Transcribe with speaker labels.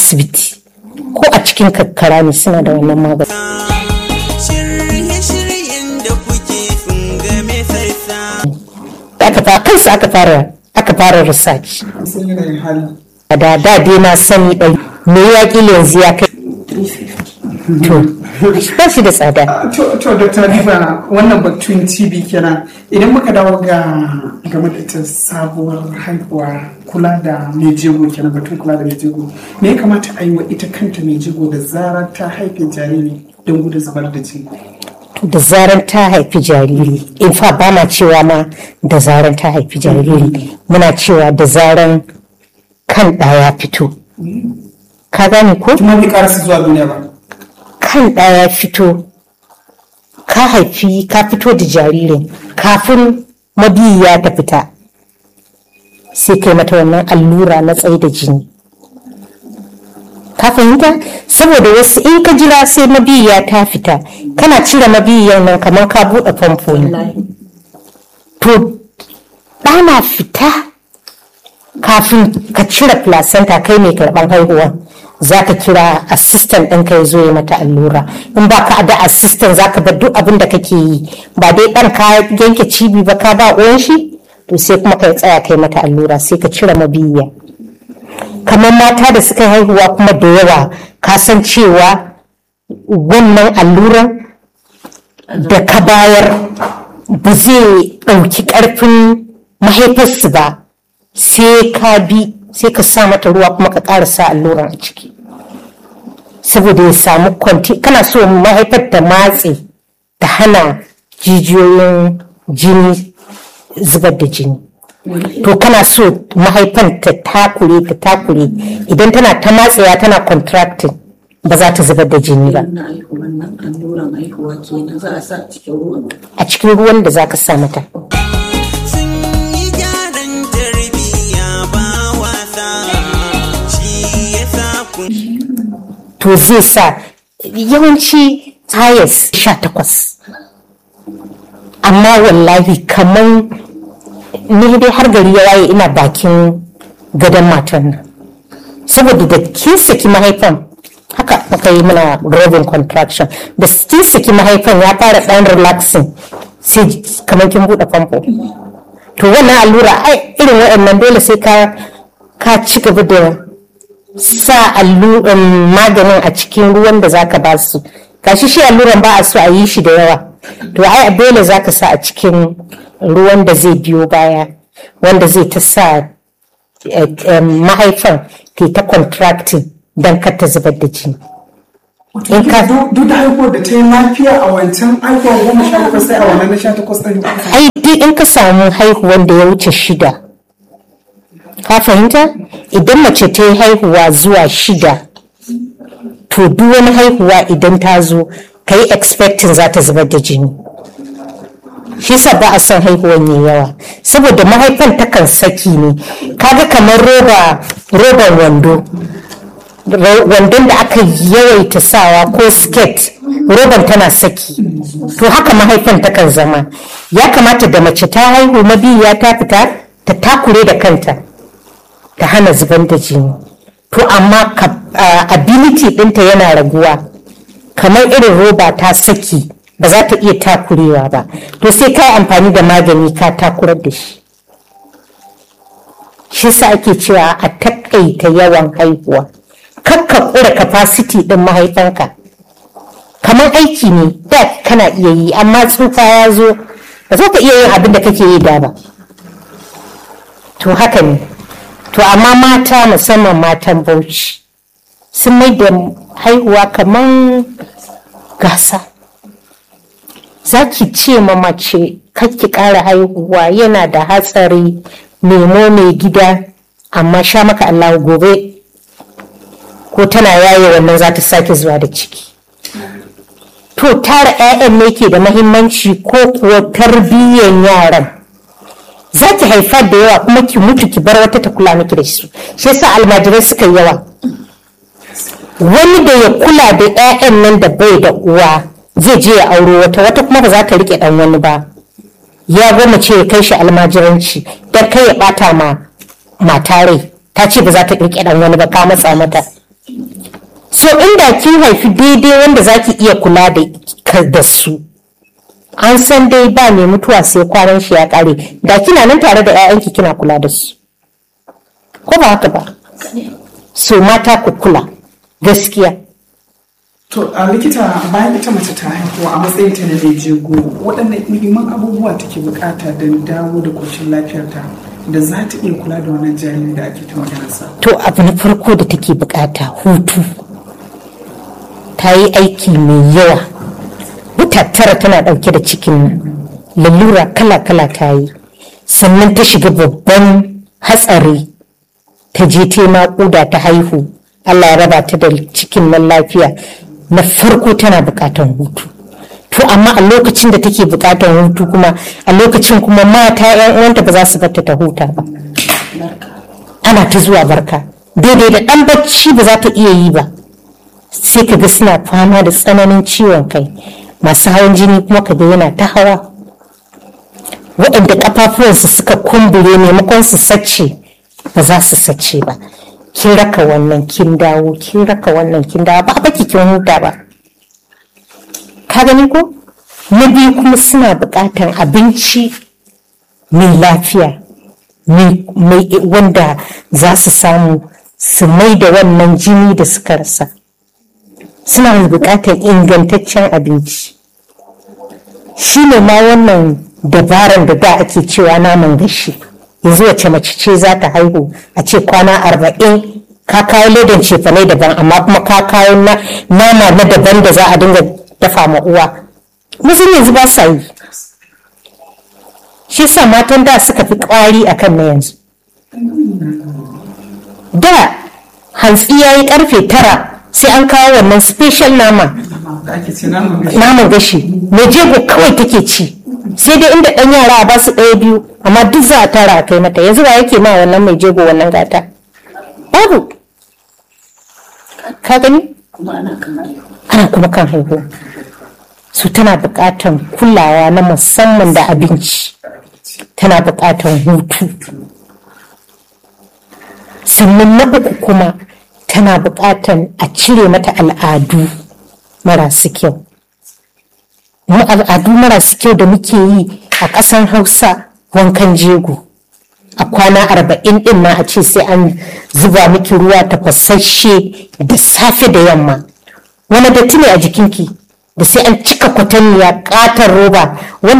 Speaker 1: asibiti ko a cikin kakkara ne suna da wannan magani
Speaker 2: Shirye-shiryen da kuke sun game sassa.
Speaker 1: aka fara kansu aka fara aka fara research
Speaker 3: sun yanayin hali
Speaker 1: da da dai na sani ɗari me ya ƙila yanzu ya kai to ba shi da tsada
Speaker 3: to to dr riba wannan batun tb kenan idan muka dawo ga game da ita sabuwar haihuwa kula da mai jego kenan batun kula da mai jego me ya kamata a yi wa ita kanta mai jego da zarar ta haife jariri don gudun zubar da jini
Speaker 1: da zaran ta haifi jariri in fa ba ma cewa ma da zaran ta haifi jariri muna cewa da zaran kan ɗaya fito ka gane ko
Speaker 3: kuma bai karasa zuwa duniya ba
Speaker 1: kan ɗaya fito ka haifi ka fito da jaririn kafin mabiyiya ta fita sai kai mata wannan allura na tsaye da jini ka fahimta saboda wasu in ka jira sai mabiyiya ta fita kana cire mabiyiyan nan kamar ka buɗe famfo ne to ɗana fita kafin ka cire placenta kai mai karɓar haihuwa za ka kira assistant ɗinka ya zo ya mata allura in ba ka da assistant za ka bar duk abin da kake yi ba dai ɗan ka yanke cibi ba ka ba uwan shi to sai kuma ka tsaya kai mata allura sai ka cire mabiyiya kamar mata da suka haihuwa kuma da yawa ka san cewa wannan alluran da ka bayar ba zai ɗauki ƙarfin mahaifarsu ba sai ka bi sai ka sa mata ruwa kuma ka ƙara sa alluran a ciki saboda ya samu kwanti kana so mahaifar ta matse ta hana jijiyoyin jini zubar da jini to kana so mahaifan ta takure ta takure idan tana ta matsewa tana contracting ba za ta zubar da jini ba
Speaker 4: na haihuwan nan alluran haihuwa kenan za a sa a cikin ruwan
Speaker 1: a cikin ruwan da za ka sa mata
Speaker 2: Sun yi gyaran tarbiyya ba wasa. Shi ya sa kun
Speaker 1: to zai sa yawanci tayas sha takwas amma wallahi kamar ni dai har gari ya waye ina bakin gadon matan nan saboda da kin saki mahaifan haka aka yi mana robin contraction da kin saki mahaifan ya fara dan relaxing sai kamar kin bude famfo to wannan allura ai irin waɗannan dole sai ka ka ci gaba da sa alluran maganin a cikin ruwan da zaka ba su gashi shi alluran ba a so a yi shi da yawa to ai dole zaka sa a cikin ruwan da zai biyo baya wanda zai ta sa eh, eh, mahaifan ke ta contracting don kar ta zubar da jini in ka
Speaker 3: duk da haihuwar da ta yi lafiya a wancan haihuwar goma sha takwas sai a wannan na sha takwas ɗin
Speaker 1: ai duk in ka samu haihuwan da ya wuce shida ka fahimta idan mace ta yi haihuwa zuwa shida to duk wani haihuwa idan ta zo ka yi expecting za ta zubar da jini shi sa ba a son haihuwan ya yawa saboda mahaifan takan saki ne kaga kamar roba roban wando Ro- wandon da aka yawaita sawa ko skirt roban tana saki to haka mahaifan takan zama ya kamata da mace ta haihu mabiya ta fita ta takure da kanta ta hana zuban da jini to amma ka- a- ability ɗinta yana raguwa kamar irin roba ta saki ba za ta iya takurewa ba to sai ka yi amfani da magani ka takurar da shi shi sa ake cewa a takaita yawan haihuwa kakka kura capacity din mahaifanka kamar aiki ne da kana iya yi amma tsufa ya zo ba za ka iya yin abin da kake yi da ba to haka ne to amma mata musamman matan bauchi sun mai da haihuwa kamar gasa za ki ce ma mace ki ƙara haihuwa yana da hatsari nemo mai gida amma sha maka Allah gobe ko tana yaye wannan za ta sake zuwa da ciki to tara 'ya'yan ne ke da mahimmanci ko kuwa tarbiyyan yaran za ki haifa da yawa kuma ki mutu ki bar wata ta kula miki da su shi yasa almajirai suka yi yawa wani da ya kula da 'ya'yan nan da bai da uwa zai je ya auro wata wata kuma ba za ta rike dan wani ba ya goma ce ya kai shi almajiranci don kai ya bata ma mata rai ta ce ba za ta rike dan wani ba ka matsa mata so inda kin haifi daidai wanda za ki iya kula da ka- da su an san dai ba mai mutuwa sai kwanan shi ya kare da kina nan tare da 'ya'yanki kina kula da su ko ba haka ba so mata ku kula gaskiya
Speaker 3: To a likita bayan ita mace ta haihuwa a matsayin ta na mai jego waɗannan muhimman abubuwa take bukata don dawo da koshin lafiyarta da za ta iya kula da wannan jariri da ake ta maganarsa.
Speaker 1: to abu na farko da take bukata hutu ta yi aiki mai yawa wata tara tana dauke da cikin nan lalura kala-kala ta yi sannan ta shiga babban hatsari ta je ta yi naƙuda ta haihu allah ya raba ta da cikin nan lafiya na farko tana bukatan hutu to amma a lokacin da take bukatan hutu kuma a lokacin kuma mata 'yan uwanta ba za su bata ta huta ba ana ta zuwa barka daidai da ɗan bacci ba za ta iya yi ba sai ka ga suna fama da tsananin ciwon kai masu hawan jini kuma ka ga yana ta hawa waɗanda ƙafafuwansu suka kumbure maimakon su sace ba za su sace ba kin raka wannan kin dawo kin raka wannan kin dawo ba baki kin huta ba ka gani ko na biyu kuma suna buƙatar abinci mai lafiya mai mai- wanda za su samu su mai da wannan jini da suka rasa suna buƙatar ingantaccen abinci shi ne ma wannan dabaran da da ake cewa naman gashi yanzu wace mace ce za ta haihu a ce kwana arba'in ka kawo ledan cefane daban amma kuma ka kawo na- nama na daban da za a dinga dafa ma uwa musun yanzu ba sa yi shi sa matan da suka fi kwari akan na yanzu da hantsi ya yi karfe tara sai an kawo wannan special nama
Speaker 3: Da ake ce naman gashi.
Speaker 1: naman gashi mai jego kawai take ci sai dai inda ɗan yara a basu ɗaya biyu amma duk za a tara a kai mata yanzu ba yake ma wannan mai jego wannan gata babu ka gani
Speaker 4: kuma ana kan haihuwa
Speaker 1: ana kuma kan haihuwa su tana buƙatar kulawa na musamman da abinci tana buƙatar hutu sannan na uku kuma tana buƙatar a cire mata al'adu marasu kyau mu al'adu marasu kyau da muke yi a ƙasar hausa wankan jego a kwana arba'in din ma a ce sai an zuba miki ruwa tafasasshe da safe da yamma wani datti ne a jikinki da sai an cika kwatanniya ƙatar roba wanda